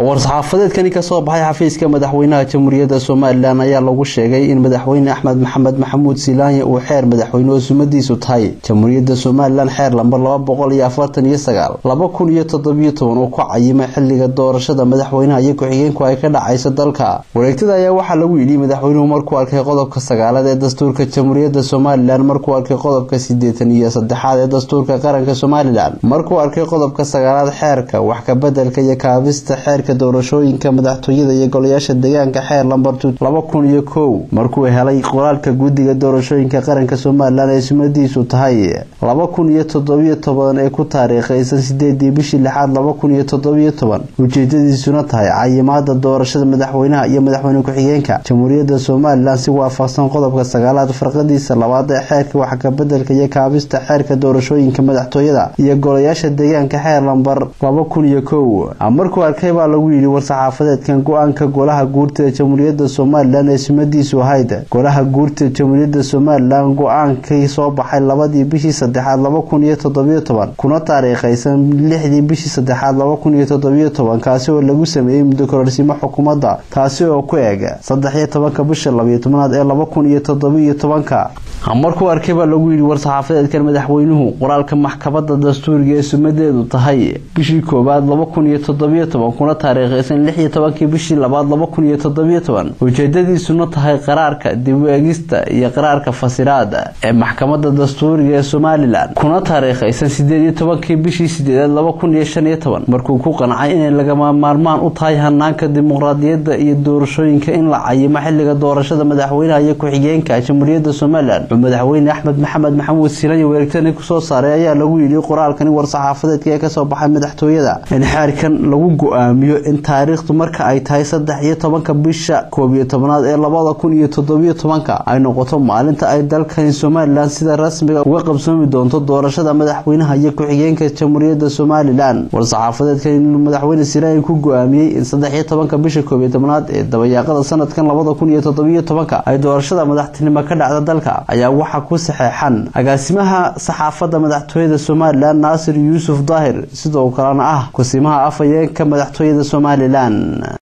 war-saxaafadeedkani kasoo baxay xafiiska madaxweynaha jamhuuriyadda somalilan ayaa lagu sheegay in madaxweyne axmed maxamed maxamuud silaanya uu xeer madaxweyne oo sumadiisu tahay jamhuuriyadda somalilan xeer lambar laba boqol iyo afartan iyo sagaal laba kun iyo toddobiyo toban uu ku cayimay xiliga doorashada madaxweynaha iyo ku-xigeenku ay ka dhacayso dalka wareegtada ayaa waxaa lagu yidhi madaxweynuhu markuu arkay qodobka sagaalaad ee dastuurka jamhuuriyadda somalilan markuu arkay qodobka sideetan iyo saddexaad ee dastuurka qaranka somalilan markuu arkay qodobka sagaalaad xeerka wax kabedelka iyo kaabista xeerka doorashooyinka madaxtooyada iyo golayaasha deegaanka xeer lambar laba kun iyo kow markuu helay qoraalka guddiga doorashooyinka qaranka somalilan ee sumadiisu tahay laba kun iyo toddobiyo toban ee ku taariikhaysan sideedii bishii lixaad laba kun iyo toddobiyo toban ujeedadiisuna tahay cayimaada doorashada madaxweynaha iyo madaxweyne ku-xigeenka jamhuuriyadda somalilan si waafaqsan qodobka sagaalaad farqadiisa labaad ee xeerka wax kabedelka iyo kaabista xeerka doorashooyinka madaxtooyada iyo golayaasha deegaanka xeer lambar laba kun iyo kow markuu arkay baa lagu yidhi war-saxaafadeedkan go-aanka golaha guurtida jamhuuriyadda somalilan ee sumadiisu ahayd golaha guurtida jamhuuriyadda somalilan go-aankii soo baxay labadii bishii saddexaad laba kun iyo toddobiyo toban kuna taariikhaysan lixdii bishii saddexaad laba kun iyo toddobiyo toban kaasi oo lagu sameeyey muddo kororsimo xukuumadda taasi oo ku eg saddex iyo tobanka bisha labayo tobanaad ee laba kun iyo toddobiyo tobanka markuu arkay baa lagu yidhi war-saxaafadeedkan madaxweynuhu qoraalka maxkamada dastuuriga ee sumadeedu tahay bishii koowaad laba kun iyo toddobiyo toban kuna taariikhaysan lix iyo tobankii bishii labaad laba kun iyo toddobiyo toban ujeedadiisuna tahay qaraarka dib u egista iyo qaraarka fasiraada ee maxkamada dastuuriga ee somalilan kuna taariikhaysan sideed iyo tobankii bishii sideedaad laba kun iyo shan iyo toban markuu ku qancay inay lagama maarmaan u tahay hanaanka dimuqraadiyadda iyo doorashooyinka in la cayimo xiliga doorashada madaxweynaha iyo ku-xigeenka jamhuuriyadda somalilan madaxweyne axmed maxamed maxamuud silanya weeragtani kusoo saaray ayaa lagu yidhi qoraalkani war-saxaafadeedka ee kasoo baxay madaxtooyada in xeerkan lagu go-aamiyo in taariikhdu marka ay tahay saddex iyo tobanka bisha koob iyo tobanaad ee labada kun iyo toddobiyo tobanka ay noqoto maalinta ay dalkani somalilan sida rasmiga uga qabsoomi doonto doorashada madaxweynaha iyo ku-xigeenka jamhuuriyadda somalilan war-saxaafadeedkan inuu madaxweyne silanya ku go-aamiyey in saddex iyo tobanka bisha koob iyo tobanaad ee dabayaaqada sanadkan labada kun iyo toddobiyo tobanka ay doorashada madaxtinimo ka dhacda dalka ayaa waxaa ku saxeexan agaasimaha saxaafadda madaxtooyada somalilan naasir yuusuf daahir sidoo kalena ah kusimaha afhayeenka madaxtooyada somalilan